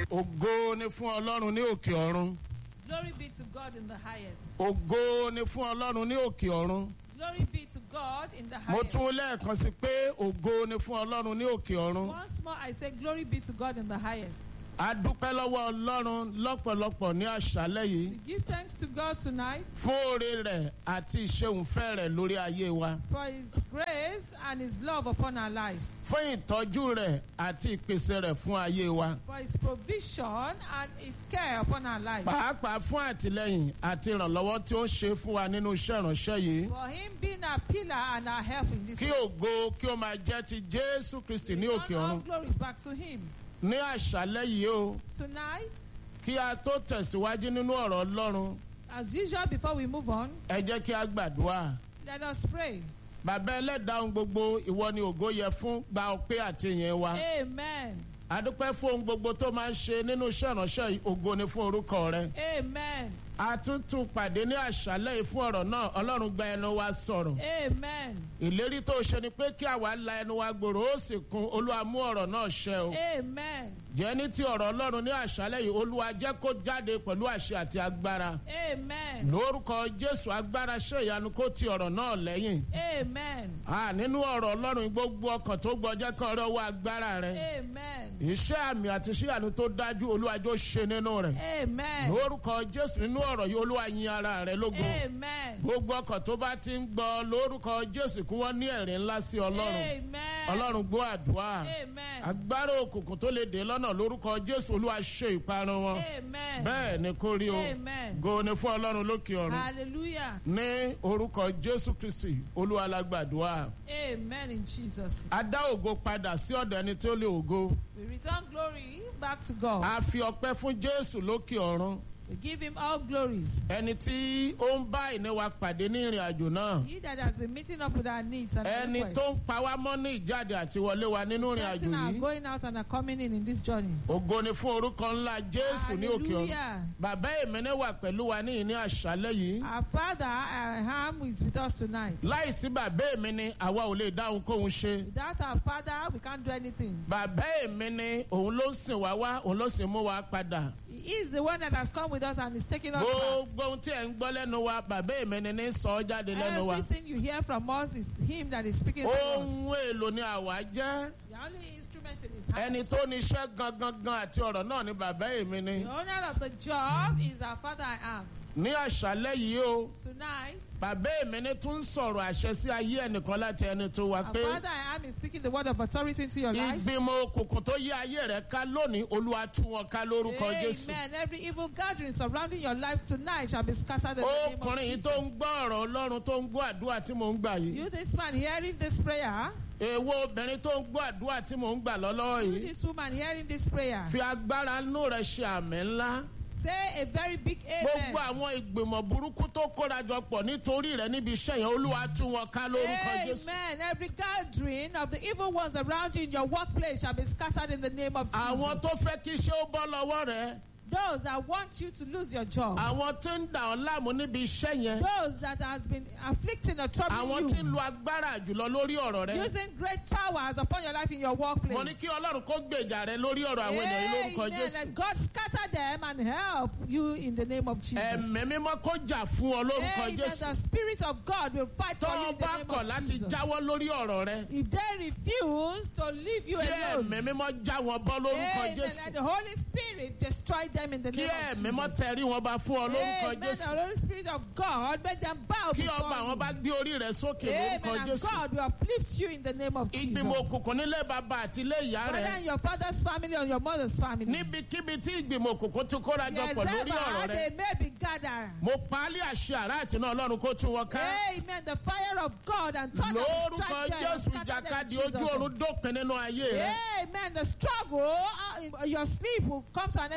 ògo ni fún ọlọ́run ní òkè ọ̀run Glory be to God in the highest. ògo ni fún ọlọ́run ní òkè ọ̀run Glory be to God in the mo highest. tún lẹ́ẹ̀kan sí pé ògo ni fún ọlọ́run ní òkè ọ̀run Once more, I say, Glory be to God in the highest. a dúpẹ́ lọ́wọ́ ọlọ́run lọ́pọ̀lọpọ̀ ní àṣálẹ́ yìí We give thanks to God tonight fún oore rẹ̀ àti ìṣeunfẹ́ rẹ̀ lórí ayé wa for His grace and His love upon our lives, fún ìtọ́jú rẹ̀ àti ìpèsè rẹ̀ fún ayé wa for His provision and His care upon our lives, pàápàá fún àtìlẹ́yìn àti ìrànlọ́wọ́ tí ó ń ṣe fún wa nínú iṣẹ́ ìránṣẹ́ yìí for Him being our pillar and our help in this kí world. ògo kí ó máa jẹ́ ti jésù kristi ní òkè Return all ọ̀run glories back to Him. ní àṣálẹ́ yìí o Tonight, kí a tó tẹ̀síwájú nínú ọ̀rọ̀ ọlọ́run as usual, before we move on, ẹ jẹ́ kí a gbàdúrà let us pray. bàbá ẹlẹ́dàá ohun gbogbo ìwọ ni ògo yẹ fún gba ọpẹ́ àti ìyẹn wa Amen. adúpẹ́ fún ohun gbogbo tó máa ń ṣe nínú iṣẹ́ ìránṣẹ́ yìí ògo ni fún orúkọ rẹ Amen. a tún tún pàdé ní àṣálẹ́ yìí fún ọ̀rọ̀ náà ọlọ́run gba ẹnu wa sọ̀rọ̀ Amen. ìlérí tó ṣe ni pé kí àwa la ẹnu wa gbòòrò ó sì kún olúwa mú ọ̀rọ̀ náà ṣẹ o Amen. jẹ́ ní ti ọ̀rọ̀ ọlọ́run ní àṣálẹ́ yìí olúwa jẹ́ kó jáde pẹ̀lú àṣẹ àti agbára Amen. lórúkọ jésù agbára ṣe ìyanu kó ti ọ̀rọ̀ náà lẹ́yìn Amen. a nínú ọ̀rọ̀ ọlọ́run gbogbo ọkàn tó gbọ́ jẹ́ kán rẹ́ wá agbára rẹ Amen. iṣẹ́ àmì àti iṣẹ́ ìyanu tó dájú olúwa jọ ṣe nínú rẹ̀ Amen. lórúkọ jésù nínú ọ̀rọ̀ yìí olúwa yin ara rẹ lógo Amen. gbogbo ọkàn tó bá ti ń gbọ́ lórúkọ jésù kí wọ́n ní ẹ̀rí ńlá sí ọlọ́run Amen. ọlọ́run gbọ́ àdúrà Amen. agbára òkùnkùn tó lè dé lọ́nà lórúkọ jésù olúwa ṣe ìparun wọn Amen. bẹ́ẹ̀ ni kó rí o Amen. go ni fún ọlọ́run lókè ọ̀run Hallelujah. ní orúkọ jésù kristi olúwa la gbàdúrà Amen in Jesus' name. a dá ògo padà sí ọ̀dọ̀ ẹni tí ó lè ògo We return glory back to God. a fi ọpẹ́ fún jésù lókè ọ̀run We give him all glories. ẹni tí ó ń bá ìní wa pàdé ní ìrìn àjò náà He that has been meeting up with our needs and our ẹni tó ń requests. pa wá mọ́ ní ìjáde àti wọlé wa nínú ìrìn àjò Protecting our yìí going out and our coming in in this journey. ògo ni fún orúkọ ńlá jésù ní òkè ọ̀run Hallelujah. bàbá èmẹ́nẹ́ wà pẹ̀lú wa ní ìní àṣálẹ́ yìí Our Father, our Ham, is with us tonight. láìsí bàbá èmi ni àwa ò lè dáhùn kóhun ṣe Without our Father, we can't do anything. bàbá èmi ni òun ló ń sìn wá wá òun ló sì mú wa padà He is the one that has come with us and is taking us back. gbogbo ohun tí ẹ̀ ń gbọ́ lẹ́nu wa bàbá èmi ni ní sọ ọ́ jáde lẹ́nu wa Everything you hear from us is Him that is speaking to us. ohun èlò ni àwa jẹ́ The only instrument in His hand. ẹni tó ní iṣẹ́ gangan gan àti ọ̀rọ̀ náà ni bàbá èmi ni The owner of the job is our Father I am. ní àṣálẹ́ yìí o Tonight, bàbá èmi ni tún ń sọ̀rọ̀ àṣẹ sí ayé ẹnìkan láti ẹni tó wá our pé Father I am is speaking the word of authority into your lives. ìgbìmọ̀ òkùnkùn tó yí ayé rẹ̀ ká lónìí olúwa tú wọn ká lórúkọ jésù Amen. Every evil gathering surrounding your life tonight shall be scattered in the name of ọkùnrin yìí tó ń Jesus. gbọ́ ọ̀rọ̀ ọlọ́run tó ń gbọ́ àdúrà tí mò ń gbà yìí You, this man hearing this prayer, èwo obìnrin tó ń gbọ́ àdúrà tí mò ń gbà lọ́lọ́wọ́ you, yìí this woman hearing this prayer, fi agbára inú rẹ̀ ṣe àmì ńlá say a very big gbogbo amen. àwọn ìgbìmọ̀ burúkú tó kórajọ pọ̀ nítorí rẹ̀ níbi iṣẹ́ yẹn olúwa tú wọn ká lórúkọ jésù Amen. Every gathering of the evil ones around you in your workplace shall be scattered in the name of àwọn Jesus. tó fẹ́ kí iṣẹ́ ó bọ́ lọ́wọ́ rẹ̀ Those that want you to lose your job. àwọn tó ń dà ọ́ láàmú níbi iṣẹ́ yẹn Those that have been afflicting or àwọn troubling tí ń you. lo agbára jùlọ lórí ọ̀rọ̀ rẹ̀ Using great powers upon your life in your workplace. mo ní kí ọlọ́run kó gbèjà rẹ lórí ọ̀rọ̀ àwọn ènìyàn yìí lórúkọ Amen. jésù And God scatter them and help you in the name of Jesus. ẹ̀mí mímọ́ kó jà fún ọ lórúkọ Amen. jésù The Spirit of God will fight tó for you o in the bá name kọ̀ of láti Jesus. jáwọ́ lórí ọ̀rọ̀ rẹ If they refuse to leave you kí alone, ẹ̀mí mímọ́ já wọn bọ́ lórúkọ Amen. jésù And the Holy Spirit destroy them in the kí name ẹ̀mí of mímọ́ Jesus. tẹrí wọn bá fún ọ lórúkọ Amen. The jésù Holy Spirit of God make them bow kí before ọba àwọn bá you. gbé orí rẹ sókè lórúkọ Amen. And jésù God will uplift you in the name of Jesus. ìgbìmọ̀ òkùnkùn nílé bàbá àti ilé ìyá Whether rẹ in your father's family or your mother's family. níbikíbi tí ìgbìmọ̀ òkùnkùn ti kórajọ pọ̀ lórí ọ̀rọ̀ Wherever rẹ they may be gathered. mo pa á lé àṣẹ àrá àtinú ọlọ́run kó tún wọn ká Amen. The fire of God and thunder will lórúkọ strike them and jésù scatter them in ìjàkadì Jesus' ojú name. oorun dópin nínú ayé rẹ Amen. The struggle, uh, in your sleep will come to an end today. mo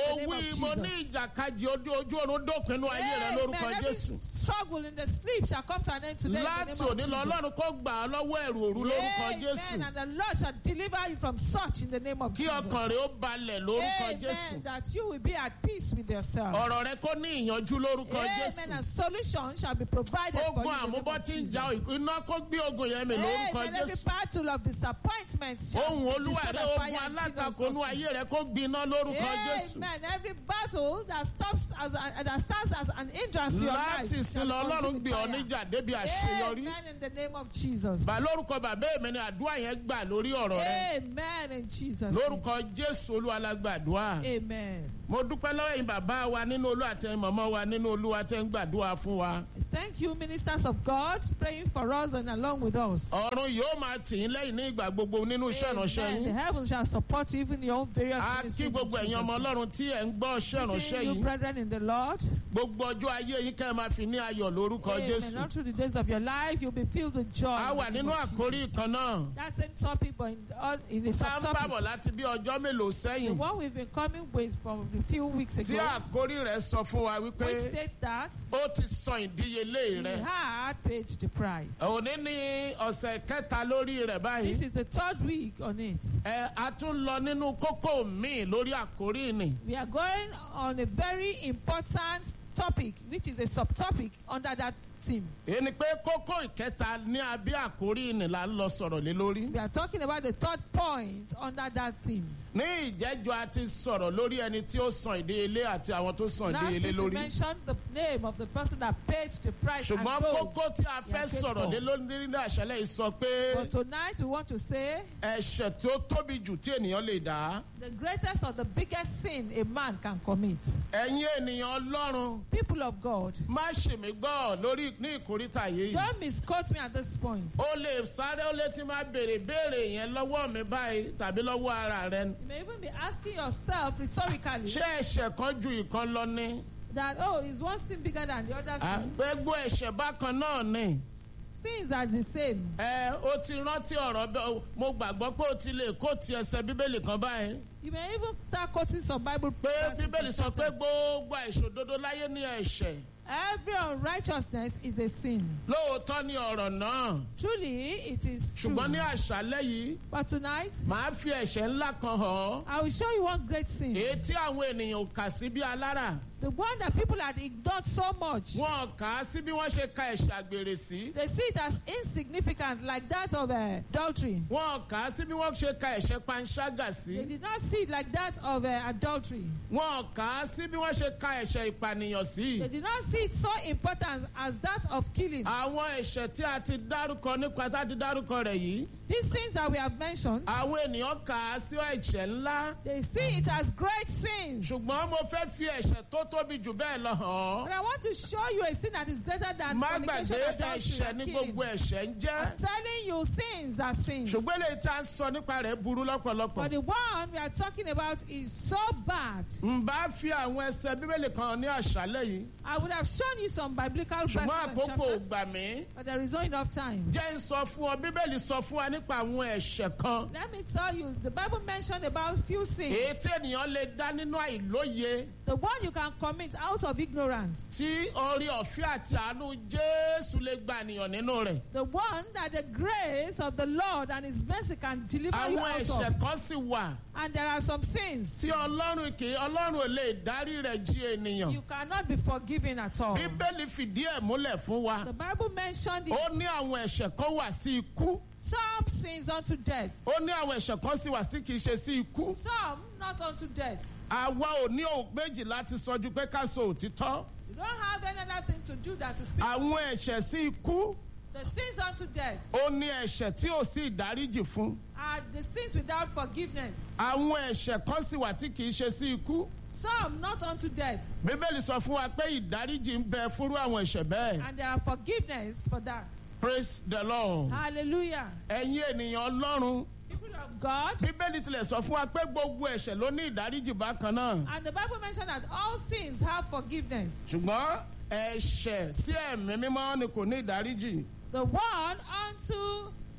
the name wí of mo ní Jesus. ìjàkadì ojú ojú oorun dópinnu ayé rẹ Amen. lórúkọ Every jésù. struggle in the sleep shall come to an end today in the láti name of òní lọ Jesus. ọlọ́run kó gbà á lọ́wọ́ ẹ̀rù òru lórúkọ Amen. jésù. And the Lord shall deliver you from such in the name of kí Jesus. ọkàn rẹ ó balẹ̀ lórúkọ Amen. jésù. That you will be at peace with yourself. ọ̀rọ̀ rẹ kó ní ìyanjú lórúkọ Amen. jésù. And solution shall be provided for ogun you. in the name àmúbọ́ of tí ń Jesus. ja iná kó gbé ogun yẹn mi lórúkọ Amen. Every jésù. battle of disappointment shall ohun be olúwa destroyed rẹ by fire ogun in Jesus' alátakò nú name. ayé rẹ kó gbiná lórúkọ jésù. Amen. Every battle that stops as a, that stands as an hindrance to your life. láti shall sin be lọ consumed ọlọ́run with gbé ọ fire. níjà débi àṣeyọrí. Amen. In the name of Jesus. bà lórúkọ bàbá èmi ni àdúrà yẹn gbà lórí ọ̀rọ̀ rẹ. Amen. In Jesus. name. lórúkọ jésù olúwa la gbàdúrà. Amen. mo dúpẹ́ lọ́wọ́ yín bàbá wa nínú olú àti ẹ̀yin màmá wa nínú olúwa tẹ́ ń gbàdúrà fún wa. Thank you, ministers of God, praying for us and along with us. ọ̀run yóò máa tì í lẹ́yìn ní ìgbà gbogbo nínú iṣẹ́ ìránṣẹ́ Amen. The yín. heavens shall support you even in your own various a kí ministries. in gbogbo ẹ̀yin ọmọ Jesus' name. ọlọ́run tí ẹ̀ ń gbọ́ iṣẹ́ ìránṣẹ́ Greeting you, yìí. brethren in the Lord. gbogbo ọjọ́ ayé yín kẹ́ ẹ máa fi ní ayọ̀ lórúkọ Amen. jésù. All through the days of your life, you'll be filled with joy. a in wà the name nínú of àkórí Jesus. kan náà. That same topic, but in, all, in the tá a ń bàbọ̀ subtopic. láti bí ọjọ́ mélòó The sẹ́yìn. one we've been coming with from a few weeks tí ago, àkórí rẹ̀ sọ fún wa which wípé states that ó ti san ìdíyelé he rẹ̀. had paid the price. òní ní ọ̀sẹ̀ kẹta lórí rẹ̀ This báyìí. is the third week on it. ẹ a tún lọ nínú kókó míì lórí àkórí ni. We are going on a very important topic, which is a subtopic under that theme. èyí ni pé kókó ìkẹta ní abẹ́ àkórí ni là ń lọ sọ̀rọ̀ lé lórí. We are talking about the third point under that theme. ní ìjẹ́jọ́ a ti sọ̀rọ̀ lórí ẹni tí ó san ìdíyelé àti àwọn tó san Last ìdíyelé week we lórí. mentioned the name of the person that paid the price and ṣùgbọ́n those. kókó tí a fẹ́ Yeah, paid sọ̀rọ̀ for. lé lórí ní àṣálẹ̀ yìí sọ pé But tonight we want to say ẹ̀ṣẹ̀ tí ó tóbi jù tí ènìyàn lè dá. the greatest or the biggest sin a man can commit. ẹ̀yin ènìyàn ọlọ́run People of God, má ṣì mí gbọ́ lórí ní ìkórìtà yìí. don't misquote me at this point. o lè sáré ó lè ti máa béèrè béèrè yẹn lọ́wọ́ mi báyìí tàbí lọ́wọ́ ara rẹ. You may even be asking yourself rhetorically ṣé ẹ̀ṣẹ̀ kan ju ìkan lọ ni? that, oh, is one sin bigger than the other sin? gbogbo ẹ̀ṣẹ̀ bákan náà ni. Sins are the same. ẹ o ti rántí ọ̀rọ̀ bẹ́ẹ̀ mo gbàgbọ́ pé o ti lè kó ti ẹsẹ̀ bíbélì kan báyìí. You may even start quoting some Bible pé verses bíbélì and sọ pé chapters. gbogbo àìṣòdodo láyé ní ẹ̀ṣẹ̀. Every unrighteousness is a sin. lóòótọ́ ni ọ̀rọ̀ náà. Truly, it is true. ṣùgbọ́n ní àṣálẹ́ yìí But tonight, màá fi ẹ̀ṣẹ̀ ńlá kan hàn ọ́. I will show you one great sin. èyí tí àwọn ènìyàn ò kà sí bí alára. The one that people had ignored so much. wọn kà á sí bí wọ́n ṣe ka ẹ̀ṣẹ̀ àgbèrè sí. They see it as insignificant, like that of uh, adultery. wọn kà á sí bí wọ́n ṣe ka ẹ̀ṣẹ̀ panṣágà They sí. did not see it like that of uh, adultery. wọn kà á sí bí wọ́n ṣe ka ẹ̀ṣẹ̀ ìpànìyàn sí. They did not see it so important as that of killing. àwọn ẹ̀ṣẹ̀ tí a ti dárúkọ nípa tá a ti dárúkọ rẹ̀ yìí. These things that we have mentioned, àwọn ènìyàn kà á sí ẹ̀ṣẹ̀ ńlá. they see it as great sins. ṣùgbọ́n mo fẹ́ fi ẹ̀ṣẹ̀ tó tóbi jù bẹ́ẹ̀ lọ hàn But ọ́. I want to show you a sin that is greater than má fornication, gbàgbé adultery, ẹ̀ṣẹ̀ and ní killing. gbogbo ẹ̀ṣẹ̀ ń jẹ́. I'm telling you, sins are sins. ṣùgbọ́n eléyìí tá a sọ nípa rẹ̀ burú lọ́pọ̀lọpọ̀. But the one we are talking about is so bad. n bá fi àwọn ẹsẹ̀ bíbélì kan ní àṣálẹ̀ yìí. I would have shown you some biblical verses ṣùgbọ́n and àkókò ò chapters, gbà mí. but there is not enough time. jẹ́ ń sọ fún ọ bíbélì sọ fún wa nípa àwọn ẹ̀ṣẹ̀ kan. Let me tell you, the Bible mentioned about few sins. èyí tí ènìyàn lè dá nínú àìlóye The one you can commit out of ignorance. tí orí ọ̀fẹ́ àti àánú jésù lè gba ènìyàn nínú rẹ̀. The one that the grace of the Lord and His mercy can deliver you àwọn out ẹ̀ṣẹ̀ of. kan sì wà And there are some sins tí ọlọ́run kì í ọlọ́run ò lè dárí rẹ̀ jí ènìyàn. you cannot be forgiven at all. bíbélì fìdí ẹ̀ múlẹ̀ fún wa. The Bible mentioned it. ó ní àwọn ẹ̀ṣẹ̀ kan wà sí ikú. Some sins unto death. ó ní àwọn ẹ̀ṣẹ̀ kan sì wà sí kì í ṣe sí ikú. Some not unto death. àwa ò ní òun méjì láti sọ ju pé ká sọ òtítọ́. You don't have any other thing to do than to speak. àwọn ẹ̀ṣẹ̀ sí ikú The sins unto death ó ní ẹ̀ṣẹ̀ tí ò sí ìdáríjì fún. are the sins without forgiveness. àwọn ẹ̀ṣẹ̀ kan sì wà tí kì í ṣe sí ikú. Some not unto death. bíbélì sọ fún wa pé ìdáríjì ń bẹ fúnrú àwọn ẹ̀ṣẹ̀ bẹ́ẹ̀. And there are forgiveness for that. praise the lord. Hallelujah. ẹ̀yin ènìyàn ọlọ́run People of God. bíbélì tilẹ̀ sọ fún wa pé gbogbo ẹ̀ṣẹ̀ ló ní ìdáríjì bákan náà. And the Bible mentioned that all sins have forgiveness. ṣùgbọ́n ẹ̀ṣẹ̀ sí ẹ̀mí mímọ́ ni kò ní ìdáríjì. The one unto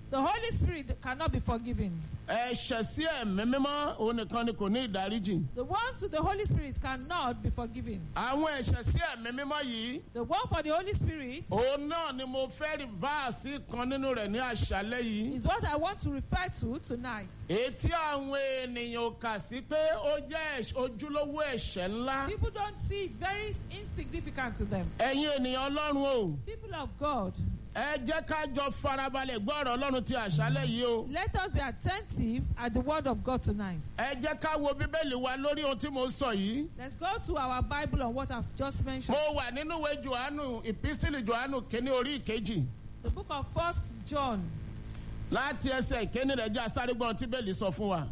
The Holy Spirit cannot be forgiven. ẹ̀ṣẹ̀ sí ẹ̀mí mímọ́ òun nìkan ni kò ní ìdáríjì. The one to the Holy Spirit cannot be forgiven. àwọn ẹ̀ṣẹ̀ sí ẹ̀mí mímọ́ yìí The one for the Holy Spirit òun náà ni mo fẹ́ rí váàsì kan nínú rẹ̀ ní àṣálẹ́ yìí. is what I want to refer to tonight. ètí àwọn ènìyàn ò kà sí pé ó jẹ́ ẹ̀ṣ- ojúlówó ẹ̀ṣẹ̀ ńlá. People don't see it very insignificant to them. ẹ̀yin ènìyàn ọlọ́run o People of God, ẹ jẹ́ ká jọ farabalẹ̀ gbọ́ ọ̀rọ̀ ọlọ́run ti àṣálẹ́ yìí o. let us be attentive at the word of God tonight. ẹ jẹ́ ká wo bíbélì wa lórí ohun tí mo sọ yìí. Let's go to our Bible on what I've just mentioned. mo wà nínú ìwé johannu ìpísílì johannu kínní orí ìkejì The book of First John, láti ẹsẹ̀ ìkíní rẹ̀ jẹ́ asárégbọ́n tí bẹ́ẹ̀lì sọ fún wa.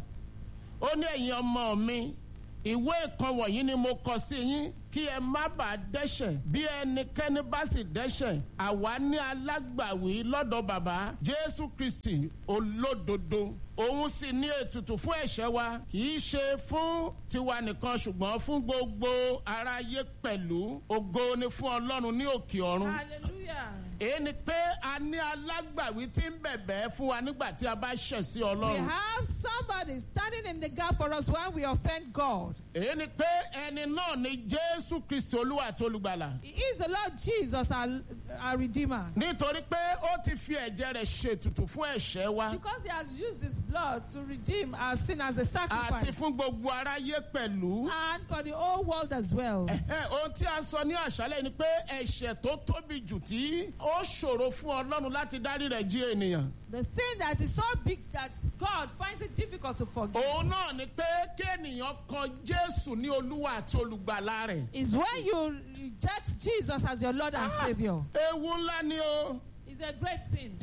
ó ní ẹ̀yin ọmọ mi ìwé ìkan wọ̀nyí ni mo kọ sí yín kí ẹ má bàa dẹ́ṣẹ̀ bí ẹnikẹ́ni bá sì dẹ́ṣẹ̀ àwa ní alágbàwí lọ́dọ̀ bàbá jésù kristi olódodo òun sì ní ètùtù fún ẹ̀ṣẹ̀ wa kì í ṣe fún tiwa nìkan ṣùgbọ́n fún gbogbo aráyé pẹ̀lú ògo ni fún ọlọ́run ní òkè ọ̀run hallelujah. èyí ni pé a ní alágbàwí tí ń bẹ̀bẹ̀ fún wa nígbà tí a bá ṣẹ̀ sí We ọlọ́run. have somebody standing in the gap for us when we offend God. èyí ni pé ẹni náà ni jésù kristi olúwa àti olùgbàlà. He is the Lord Jesus, our, our Redeemer. nítorí pé ó ti fi ẹ̀jẹ̀ rẹ̀ ṣètùtù fún ẹ̀ṣẹ̀ wa Because He has used His blood to redeem our sin as a àti sacrifice. fún gbogbo aráyé pẹ̀lú. And for the whole world as well. Ẹ̀hẹ́, ohun tí a sọ ní àṣálẹ̀ ni pé ẹ̀ṣẹ̀ tó tóbi jù tí ó ṣòro fún ọlọ́run láti dárí rẹ̀ jí ènìyàn. The sin that is so big that God finds it difficult to forgive òun náà ni pé kéènìyàn kan jésù ní olúwa àti olùgbàlà rẹ̀. is when you reject Jesus as your Lord and Ah. Savior. ewu ńlá ni o. It's a great sin.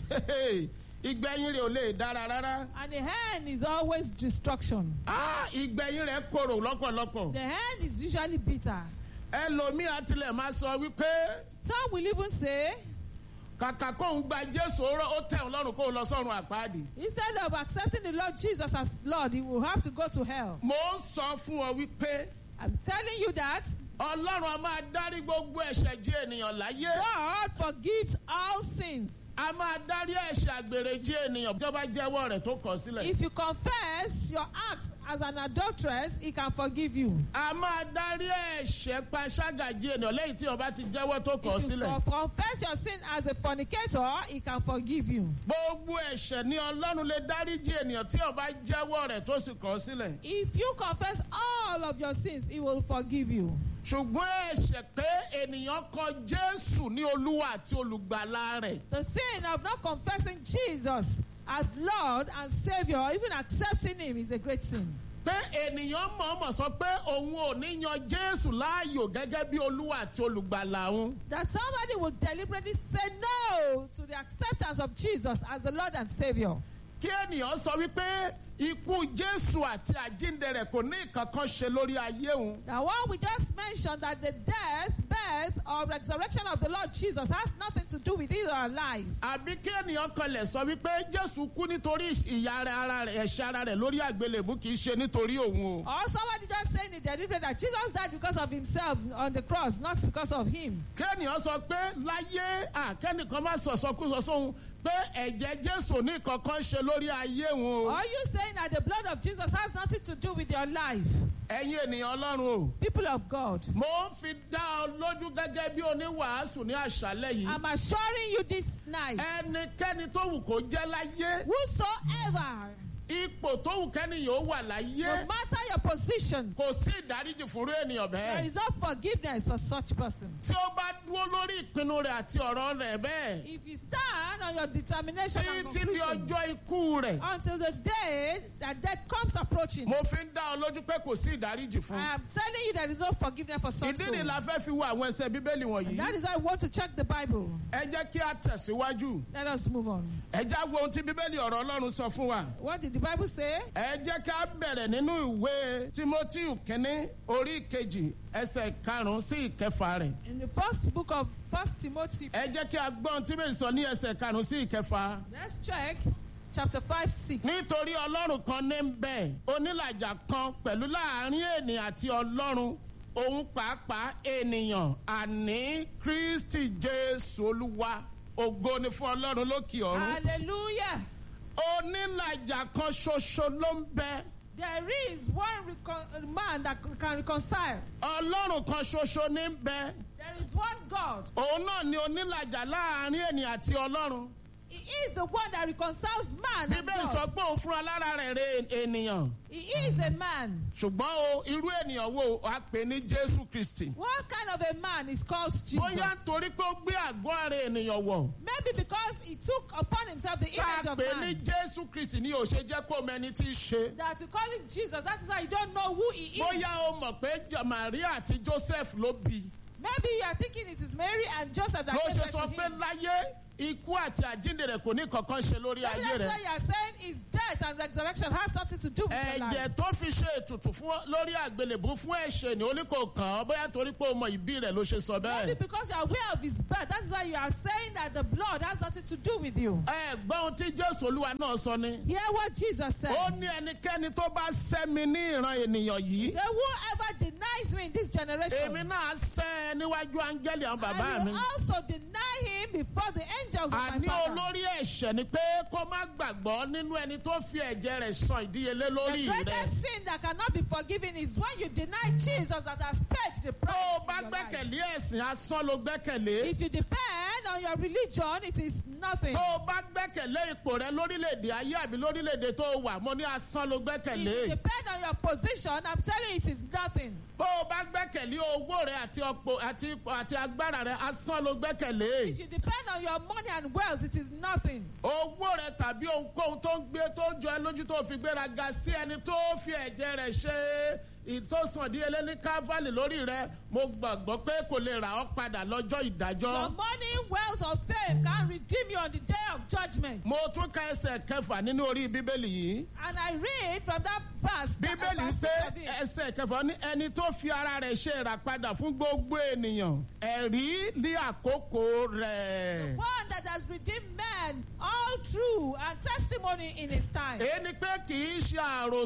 ìgbẹ̀yìn rẹ̀ ò lè dára rárá. And the end is always destruction. Ah, ìgbẹ̀yìn rẹ̀ korò lọ́pọ̀lọpọ̀. The end is usually bitter. ẹlòmíì àtìlẹ̀ máa sọ wípé Some will even say, kàkà kóun gba jésù oró ó tẹ̀ ọ́ lọ́rùn kóun lọ sọ́run àpáàdì. instead of accepting the Lord Jesus as Lord, he will have to go to hell. mo ń sọ fún ọ wípé I'm telling you that ọlọ́run a máa dárí gbogbo ẹ̀ṣẹ̀ jí ènìyàn láyé. God forgives all sins. a máa dárí ẹ̀ṣẹ̀ àgbèrè jí ènìyàn tó bá jẹ́wọ́ rẹ̀ tó kọ̀ sílẹ̀. If you confess your act as an adulteress, he can forgive you. a máa dárí ẹ̀ṣẹ̀ panṣágà jí ènìyàn lẹ́yìn tí ọba ti jẹ́wọ́ tó kọ̀ If you sílẹ̀. con- confess your sin as a fornicator, he can forgive you. gbogbo ẹ̀ṣẹ̀ ni ọlọ́run lè dárí jí ènìyàn tí ọba jẹ́wọ́ rẹ̀ tó sì kọ̀ sílẹ̀. If you confess all of your sins, he will forgive you. ṣùgbọ́n ẹ̀ṣẹ̀ pé ènìyàn kọ jésù ní olúwa àti olùgbàlà rẹ̀. The sin of not confessing Jesus as Lord and Savior, or even accepting him, is a great sin. pé ènìyàn mọ̀ọ́mọ̀ sọ pé òun ò ní yan jésù láàyò gẹ́gẹ́ bí olúwa àti olùgbàlà òun. That somebody will deliberately say no to the acceptance of Jesus as the Lord and Savior. kí ènìyàn sọ wípé ikú jésù àti àjíǹde rẹ̀ kò ní ìkankan ṣe lórí ayé òun. Now, what we just mentioned that the death, birth, or resurrection of the Lord Jesus has nothing to do with either our lives. àbí kí ènìyàn kanlẹ̀ sọ wípé jésù kú nítorí ìyà rẹ̀ ara rẹ̀ ẹ̀ṣẹ̀ ara rẹ̀ lórí àgbélébú kì í ṣe nítorí òun o. Or somebody just saying it deliberately that Jesus died because of himself on the cross, not because of him. kí ènìyàn sọ pé láyé àkẹ́nìkan má sọ̀sọ́kúsọ sóhun pé ẹ̀jẹ̀ jésù ní ìkankan ṣe lórí ayé òun o. Are you saying that the blood of Jesus has nothing to do with your life? ẹ̀yin ènìyàn ọlọ́run o. People of God, mo ń fi dá ọ lójú gẹ́gẹ́ bí oníwàásù ní àṣálẹ̀ yìí. I'm assuring you this night, ẹnikẹ́ni tó wù kó jẹ́ láyé whosoever, ipò tó wù kẹ́ni yóò wà no láyé matter your position, kò sí ìdáríjì fúnrú ènìyàn there bẹ́ẹ̀. is no forgiveness for such person. tí ó bá dúró lórí ìpinnu rẹ̀ àti ọ̀rọ̀ rẹ̀ bẹ́ẹ̀ If you stand on your determination and títí di conclusion ọjọ́ ikú rẹ̀ until the day that death comes approaching, mo fi ń dá ọ lójú pé kò sí ìdáríjì fún. I am telling you there is no forgiveness for such ìdí ni soul. la fẹ́ fi wo àwọn ẹsẹ̀ bíbélì wọ̀nyí. That is why I want to check the Bible. ẹ jẹ́ kí a tẹ̀síwájú. Let us move on. ẹ já wo ohun tí bíbélì ọ̀rọ̀ ọlọ́run sọ fún wa. What did the Bible say? ẹ jẹ́ ká bẹ̀rẹ̀ nínú ìwé timothy kínní orí kejì ẹsẹ̀ karùn-ún sí ìkẹfà rẹ̀. In the first book of First Timothy, ẹ jẹ́ kí a gbọ́ ohun tí bẹ́ẹ̀ sọ ní ẹsẹ̀ karùn-ún sí ìkẹfà. let's check chapter 5, 6. nítorí ọlọ́run kan ní ń bẹ̀ onílàjà kan pẹ̀lú láàrin ènìyàn àti ọlọ́run òun pàápàá ènìyàn àní kristi jésù olúwa ògo ni fún ọlọ́run lókè ọ̀run. Hallelujah. onílàjà kan ṣoṣo ló ń bẹ There is one recon- man that can reconcile. ọlọ́run kan ṣoṣo ní ń bẹ There is one God. òun náà ni onílàjà láàrin ènìyàn àti ọlọ́run He is the one that reconciles man and bíbélì sọ God. pé òun fúnra lára rẹ̀ rè ènìyàn He is a man. ṣùgbọ́n o irú ènìyàn wo a pè ní jésù kristi What kind of a man is called Jesus? bóyá torí pé ó gbé àgọ́ ara ènìyàn wọ̀ Maybe because he took upon himself the tá image a of pè ní man. jésù kristi ni ò ṣe jẹ́ kó mẹni tí í ṣe That we call him Jesus. That is why you don't know who he is. bóyá o mọ̀ pé Jo- maria àti joseph ló bí Maybe you are thinking it is Mary and Joseph that ló gave ṣe birth sọ to pé him. láyé ikú àti àjíǹde rẹ̀ kò ní kankan ṣe lórí Maybe ayé that's rẹ̀ why you are saying his death and resurrection has something to do with your ẹ̀jẹ̀ life. tó fi ṣe ètùtù fún lórí àgbélébú fún ẹ̀ṣẹ̀ ni ó ní kò kàn ọ́ bóyá torí pé o mọ ìbí rẹ̀ ló ṣe sọ Maybe bẹ́ẹ̀. because you are aware of his birth. That is why you are saying that the blood has nothing to do with you. ẹ gbọ́ ohun tí jésù olúwa náà sọ ni. Hear what Jesus said. ó ní ẹnikẹ́ni tó bá sẹ́mi ní ìran ènìyàn yìí. Say, whoever denies me in this generation, èmi náà sẹ́ ẹ níwájú áńgẹ́lì àwọn bàbá I mi. will also deny him before the angels of my àní Father. olórí ẹ̀ṣẹ̀ ni pé kó má gbàgbọ́ nínú ẹni tó fi ẹ̀jẹ̀ rẹ̀ san ìdíyelé lórí The rẹ̀. greatest sin that cannot be forgiven is when you deny Jesus that has paid the tó o price. bá in your life. gbẹ́kẹ̀lé ẹ̀sìn asán ló gbẹ́kẹ̀lé. If you depend on your religion, it is nothing. tó o bá gbẹ́kẹ̀lé ipò rẹ lórílẹ̀‐èdè ayé àbí lórílẹ̀‐èdè tó o wà mo ní asán ló If gbẹ́kẹ̀lé. you depend on your position, I'm telling you, it is nothing. bó o bá gbẹ́kẹ̀lé owó rẹ àti ọ̀pọ̀ àti ipò àti agbára rẹ asán ló gbẹ́kẹ̀lé. If you depend on your money and wealth, it is nothing. owó rẹ tàbí ohunkóhun tó ń gbé tó ń jọ ẹ lójú tó fi gbéraga sí ẹni tó fi ẹ̀jẹ̀ rẹ̀ ṣe ìtòsàndíyelé ní káfálì lórí rẹ mo gbàgbọ́ pé kò lè rà ọ́ padà lọ́jọ́ Your ìdájọ́. money, wealth, or fame can redeem you on the day of judgment. mo tún ka ẹsẹ̀ kẹfà nínú orí bíbélì yìí. And I read from that verse, that- bíbélì verse pé six of it. ẹsẹ̀ kẹfà ní ẹni tó fi ara rẹ̀ ṣe ìràpadà fún gbogbo ènìyàn ẹ̀rí ní àkókò rẹ̀. one that has redeemed men all true and testimony in his time. èyí ni pé kì í ṣe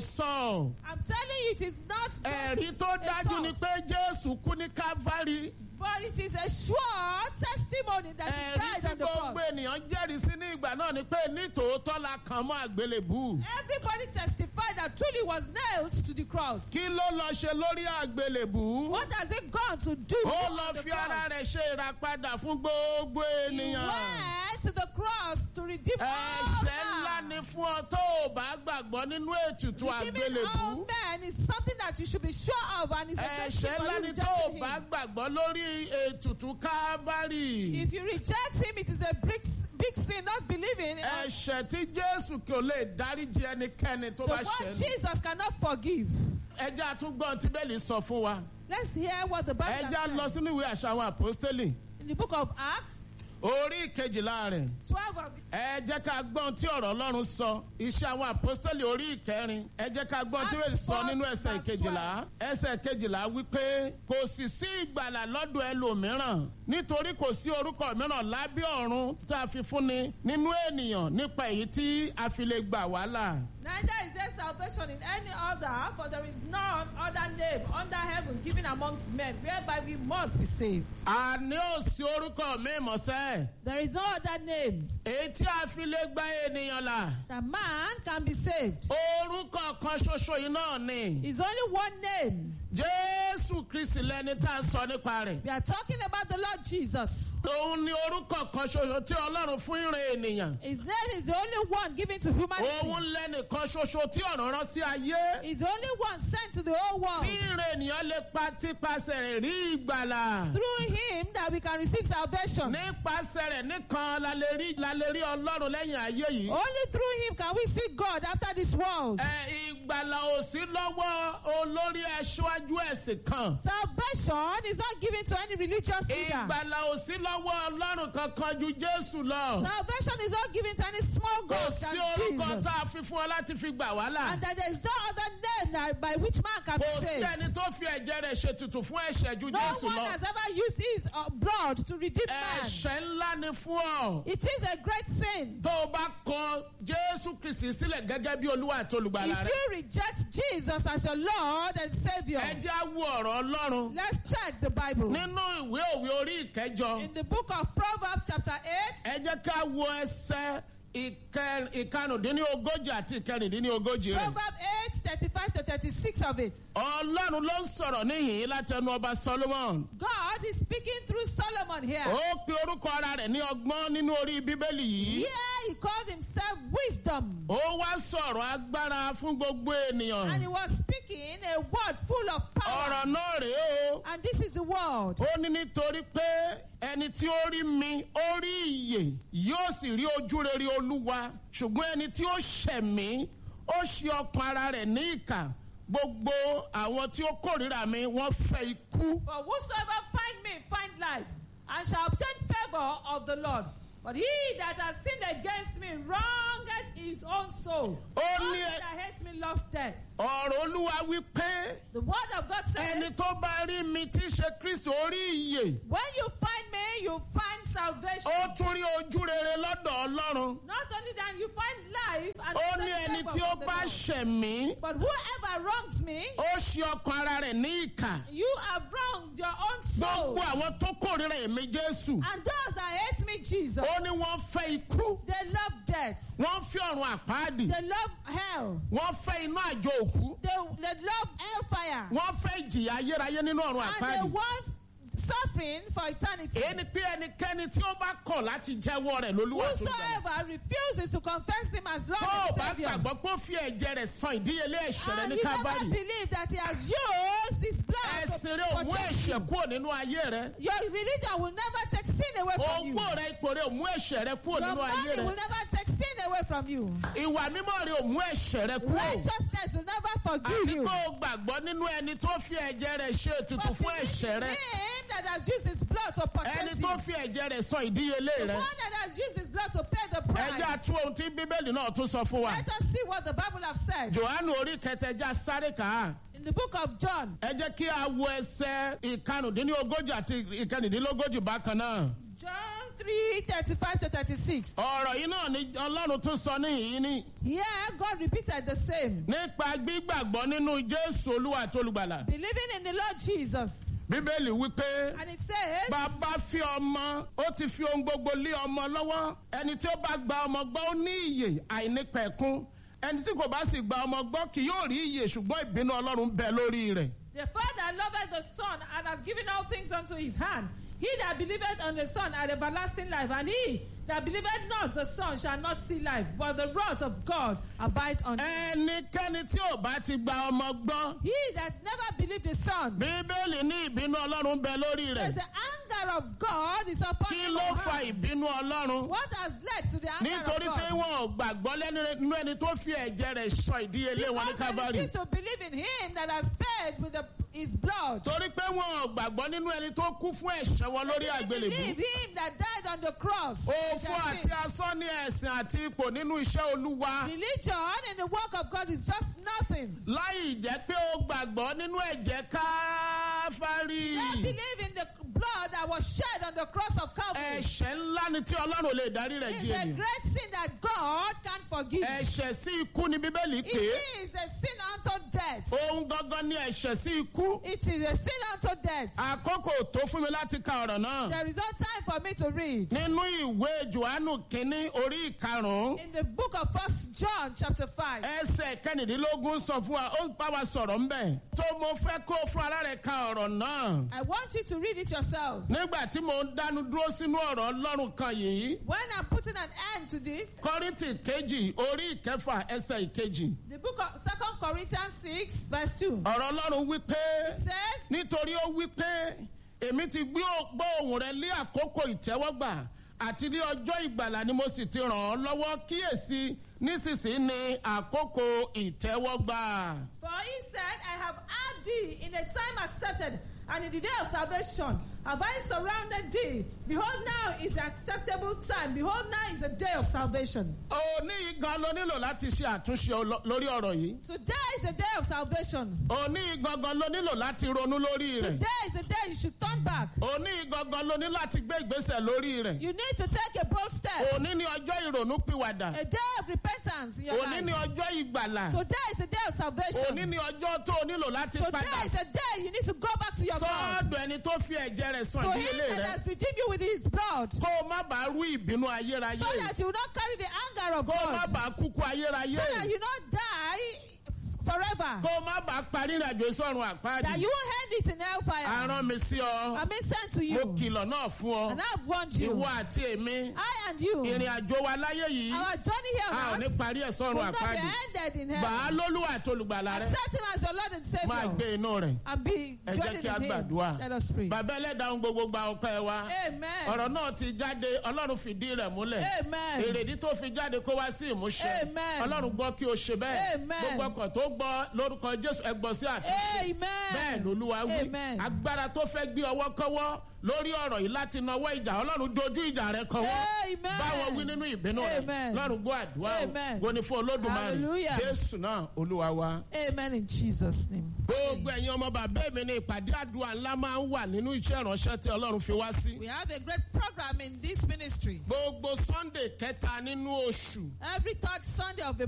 àròsọ I'm telling you, it is not just ẹ̀rí tó a dájú ni thought, pé jésù kú ní calvary but it is a sure testimony that he ẹ̀rí died tí on the gbogbo cross. ènìyàn jẹ́rìí sí ní ìgbà náà ni pé nítòótọ́ la kàn mọ́ àgbélébù. Everybody testified that truly was nailed to the cross. kí ló lọ ṣe lórí àgbélébù? What has it gone to do ó on lọ the fi ara cross? rẹ̀ ṣe ìràpadà fún gbogbo He ènìyàn. went to the cross to redeem all ẹ̀ṣẹ̀ ńlá men. ni fún ọ tó o bá gbàgbọ́ nínú ètùtù Redeeming all àgbélébù. men is something that you should be sure of and it's a great thing ẹ̀ṣẹ̀ for ńlá you ni tó o rejecting bá him. gbàgbọ́ lórí ètùtù kábárì. If you reject him, it is a big, big sin not believing. ẹ̀ṣẹ̀ tí jésù kò lè dáríjì ẹnikẹ́ni tó The bá one ṣẹ̀ ní. Jesus cannot forgive. ẹjẹ́ àtúgbọ́n tí bẹ́ẹ̀lì sọ fún wa. Let's hear what the Bible ẹjẹ́ lọ says. sínú ìwé àṣà àwọn àpọ́stélì In the book of Acts, orí ìkejìlá rẹ̀. 12 of ẹ jẹ́ ká gbọ́n tí ọ̀rọ̀ ọlọ́run sọ iṣẹ́ àwọn àpọ́sítẹ́lì orí ìkẹrin ẹ jẹ́ ká gbọ́n tí wọ́n sọ nínú ẹsẹ̀ kejìlá ẹsẹ̀ kejìlá wípé kò sì sí ìgbàlà lọ́dọ̀ ẹlòmíràn nítorí kò sí orúkọ mìíràn lábẹ́ ọ̀run tá a fi fúnni nínú ènìyàn nípa èyí tí a fi lè gbà wá là. Neither is there salvation in any other, for there is none other name under heaven given amongst men whereby we must be saved. àní ò sí orúkọ mi mọ̀sẹ́ There is no other name èyí tí a fi lè gba ènìyàn là that man can be saved. orúkọ kan ṣoṣo yìí náà ni It's only one name. jésù kristi lẹni tá a sọ nípa rẹ̀. We are talking about the Lord Jesus. òun ni orúkọ kan ṣoṣo tí ọlọ́run fún ìrìn ènìyàn. His name is the only one given to humanity. òun lẹ́nìkan ṣoṣo tí ọ̀run rán sí ayé. He's the only one sent to the whole world. tí ìrìn ènìyàn lè pa tipasẹ̀ rẹ̀ rí ìgbàlà. Through him that we can receive salvation. nípasẹ̀ rẹ̀ nìkan la lè rí la lè rí ọlọ́run lẹ́yìn ayé yìí. Only through him can we see God after this world. ẹ ìgbàlà ò sí lọ́wọ́ olórí aṣáájú ẹ̀sìn kan. Salvation is not given to any religious leader. ìgbàlà ò sí lọ́wọ́ ọlọ́run kankan ju jésù lọ. Salvation is not given to any small kò God sí than orúkọ Jesus. tá a fi fún ọ láti fi gbà wá là. And that there is no other name that by which man can kò be sí saved. ẹni tó fi ẹ̀jẹ̀ rẹ̀ ṣètùtù fún ẹ̀ṣẹ̀ ju No jésù one lọ. has ever used his uh, blood to redeem man. ẹ̀ṣẹ̀ ńlá ni fún ọ. It is a great sin. tó o bá kọ jésù kristi sílẹ̀ gẹ́gẹ́ bí olúwa àti olùgbàlà If rẹ̀. you reject Jesus as your Lord and Savior, ẹ jẹ́ á wo ọ̀rọ̀ ọlọ́run let's check the Bible. nínú ìwé òwe orí ìkẹjọ. In the book of Proverbs, chapter 8, ẹ jẹ́ ká wo ẹsẹ̀ ìkẹ- ìkarùndínlógójì àti ìkẹrìndínlógójì rẹ̀. Proverb 8 35 to 36 of it. ọlọ́run ló ń sọ̀rọ̀ níhìn-ín látẹnu ọba solomon. God is speaking through Solomon here. ó pe orúkọ ara rẹ̀ ní ọgbọ́n nínú orí bíbélì yìí. Here he called himself wisdom. ó wá sọ̀rọ̀ agbára fún gbogbo And he ènìyàn. was speaking a word full of power. ọ̀rọ̀ náà rèé o. And this is the word. ó ní nítorí pé ẹni tí ó rí mi ó rí ìyè yóò sì rí ojú rere olúwa ṣùgbọ́n ẹni tí ó ṣẹ̀ mí ó ṣe ọkàn ara rẹ̀ ní ìkà gbogbo àwọn tí ó kórìíra mi wọ́n fẹ́ ikú. For whosoever find me find life, and shall obtain favor of the Lord. But he that has sinned against me wrongeth his own soul. Ó All ní ẹ- that hates me loves death. ọ̀rọ̀ olúwa wí pé The word of God ẹni says, tó bá rí mi tí í ṣe kristu ó rí ìyè when you find me, you find salvation. ó tún rí ojú rere lọ́dọ̀ ọlọ́run. Not only that, you find life and ó obtain ní ẹni favor tí ó from the bá Lord. ṣẹ̀ mí But whoever wrongs me, ó ṣe ọkàn ara rẹ̀ ní ìkà. you have wronged your own soul. gbogbo àwọn tó kórìíra èmi jésù And those that hate me, Jesus, ó ní wọ́n fẹ́ ikú they love death. wọ́n fẹ́ ọ̀run àpáàdì They love hell. wọ́n fẹ́ iná àjò òkú They, they love hellfire. wọ́n fẹ́ ìjìyà ayérayé nínú ọ̀run And they àpáàdì. want suffering for eternity. èyí ni pé ẹnikẹ́ni tí ó bá kọ̀ láti jẹ́wọ́ rẹ̀ lólúwa tó gbà. Whosoever refuses to confess him as Lord tó o and bá Savior, gbàgbọ́ pé ó fi ẹ̀jẹ̀ rẹ̀ san ìdíyelé ẹ̀ṣẹ̀ rẹ̀ and ní you never kábàárì. believe that he has used his blood to ẹ̀sìn rẹ̀ ò mú purchase ẹ̀ṣẹ̀ you, kúrò nínú ayé rẹ̀. your religion will never take sin away from you. owó rẹ̀ ipò rẹ̀ ò mú ẹ̀ṣẹ̀ rẹ̀ kúrò Your nínú ayé money will rẹ̀. never take sin away from you. ìwà mímọ́ rẹ̀ ò mú ẹ̀ṣẹ̀ rẹ̀ kúrò. Righteousness will never forgive àti you. kó o gbàgbọ́ nínú ẹni tó fi ẹ̀jẹ̀ rẹ̀ ṣe ètùtù But fún believe ẹ̀ṣẹ̀ rẹ̀. him that has used his blood to ẹni purchase tó you. fi ẹ̀jẹ̀ rẹ̀ san ìdíyelé The rẹ̀. one that has used his blood to pay the ẹjẹ́ price. àtú ohun tí bíbélì náà tún sọ fún wa. Let us see what the Bible has said. johannu orí kẹtẹjà sáré kà á. In the book of John, ẹ jẹ́ kí a wo ẹsẹ̀ ìkarùndínlógójì àti ìkẹrìndínlógójì bákan náà. John 3 35 to 36. ọ̀rọ̀ yìí náà ni ọlọ́run tún sọ níhìn-ín ní. Here, God repeated the same. nípa gbígbàgbọ́ nínú jésù olúwa àti olùgbàlà. Believing in the Lord Jesus. bíbélì wípé And it says, bàbá fi ọmọ ó ti fi ohun gbogbo lé ọmọ lọ́wọ́ ẹni tí ó bá gba ọmọ gbọ́ ó ní ìyè àìnípẹ̀kún ẹni tí kò bá sì gba ọmọ gbọ́ kì yóò rí ìyè ṣùgbọ́n ìbínú ọlọ́run bẹ lórí rẹ̀. The Father loveth the Son and hath given all things unto his hand. He that believeth on the Son hath everlasting life, and he that believeth not the Son shall not see life, but the wrath of God abides on him. ẹnikẹ́ni tí ò bá ti gba ọmọ gbọ́ He that never believed the Son, bíbélì ní ìbínú ọlọ́run bẹ lórí says rẹ̀ the anger of God is upon kí him. ló of fa her. ìbínú ọlọ́run What has led to the anger nítorí of tí God? wọn ò gbàgbọ́ lẹ́nu nínú ẹni tó fi ẹ̀jẹ̀ rẹ̀ sọ ìdíyelé wọn ní Because they kábàárì refuse to believe in him that has paid with the, his blood. torí pé wọn ò gbàgbọ́ nínú ẹni tó kú fún ẹ̀ṣẹ̀ wọn lórí They àgbélébùú. believe him that died on the cross. òfò Their àti sins. asán ní ẹ̀sìn àti ipò nínú iṣẹ́ olúwa Religion in the work of God is just nothing. láì jẹ́ pé ó gbàgbọ́ nínú ẹ̀jẹ̀ káfárì. They believe in the blood that was shed on the cross of Calvary. ẹ̀ṣẹ̀ ńlá ni tí ọlọ́run ò lè darí rẹ̀ It's jí a ènìyàn. great sin that God can't forgive. ẹ̀ṣẹ̀ sí ikú ni bíbélì It pé is a sin unto death. ohun gangan ni ẹ̀ṣẹ̀ sí ikú. It is a sin unto death. àkókò tó fún mi láti ka ọ̀rọ̀ náà. There is no time for me to read. nínú ìwé johannu kínní orí ìkarùn-ún In the book of First John chapter 5, ẹsẹ̀ kẹrìndínlógún sọ fún wa ó ń bá wa sọ̀rọ̀ ńbẹ̀. tó mo fẹ́ kó fún ara rẹ̀ ka ọ̀rọ̀ náà. I want you to read it yourself. nígbà tí mo ń dánu dúró sínú ọ̀rọ̀ ọlọ́run kan yìí. When I'm putting an end to this, kọ́rìntì kejì orí ìkẹfà ẹsẹ̀ ìkejì. the book of Second Corinthians 6, verse 2 ọ̀rọ̀ ọlọ́run wí pé says, nítorí ó wí pé èmi ti gbé ò- gbọ́ ohùn rẹ lé àkókò ìtẹ́wọ́gbà àti ní ọjọ́ ìgbàlà ni mo sì ti ràn ọ́ lọ́wọ́ kíyèsí nísinsìnyí ni àkókò ìtẹ́wọ́gbà. For he said, I have had thee in a time accepted, and in the day of salvation have I surrounded thee. Behold, now is the acceptable time. Behold, now is the day of salvation. òní yìí gan ló nílò láti ṣe àtúnṣe olo- lórí ọ̀rọ̀ yìí. Today is the day of salvation. òní yìí gangan ló nílò láti ronú lórí rẹ̀. Today is the day you should turn back. òní yìí gangan ló ní láti gbé ìgbésẹ̀ lórí rẹ̀. You need to take a bold step. òní ni ọjọ́ ìrònú pìwàdà. A day of repentance in your òní ni life. ọjọ́ ìgbàlà. Today is the day of òní salvation. ni ọjọ́ tó o nílò láti Today padà is the day you need to go back to your God. sọ́ọ̀dọ̀ ẹni ẹni tó fi ẹ̀jẹ̀ rẹ̀ sàn To him ìdíyelé that rẹ̀ has redeemed you with his blood, so kó o má bàa rú ìbínú ayérayé that you will not carry the anger of kó o má God, bàa kúkú ayérayé so that you not die forever, kó o má bàa parí ìrìnàjò sọ́run that àpáàdì you won't end it in hellfire. arán mi sí ọ I've been sent to mo you, kìlọ̀ náà fún ọ and I've warned you. ìwọ àti èmi I and you, ìrìn àjò wa láyé yìí our journey here a ò on ní earth parí ẹ̀ will sọ́run not be àpáàdì ended in gbà á heaven. lólúwa àti olùgbàlà rẹ Accept him as your Lord and máa Savior, gbé inú rẹ̀ and be ẹ jẹ́ dwelling kí a in him. gbàdúrà Let us pray. bàbá ẹlẹ́dàá ohun gbogbo gba ọpẹ́ wa Amen. ọ̀rọ̀ náà ti jáde ọlọ́run fìdí rẹ̀ múlẹ̀ Amen. èrèdí tó fi jáde kó wá sí ìmúṣẹ Amen. ọlọ́run gbọ́ kí o ṣe bẹ́ẹ̀ Amen. gbogbo ọkọ̀ tó gbọ́ lórúkọ jésù ẹgbọ́n sí àtúnṣe bẹ́ẹ̀ Amen. lolúwa wí Amen. agbára tó fẹ́ gbé ọwọ́ kọ́wọ́ lórí ọ̀rọ̀ yìí láti nawọ́ ìjà ọlọ́run dojú ìjà rẹ kọ́wọ́ Amen. báwọn wí nínú ìbínú rẹ Amen. lọ́run gbọ́ àdúrà o Amen. wo ni fún olódùmarè Hallelujah. jésù náà olúwa wa. Amen in Jesus' name. gbogbo ẹ̀yin ọmọ bàbá mi ní ìpàdé àdúrà ńlá máa ń wà nínú iṣẹ́ ìránṣẹ́ tí ọlọ́run fi wá sí. We have a great program in this ministry. gbogbo sunday kẹta nínú oṣù Every third Sunday of the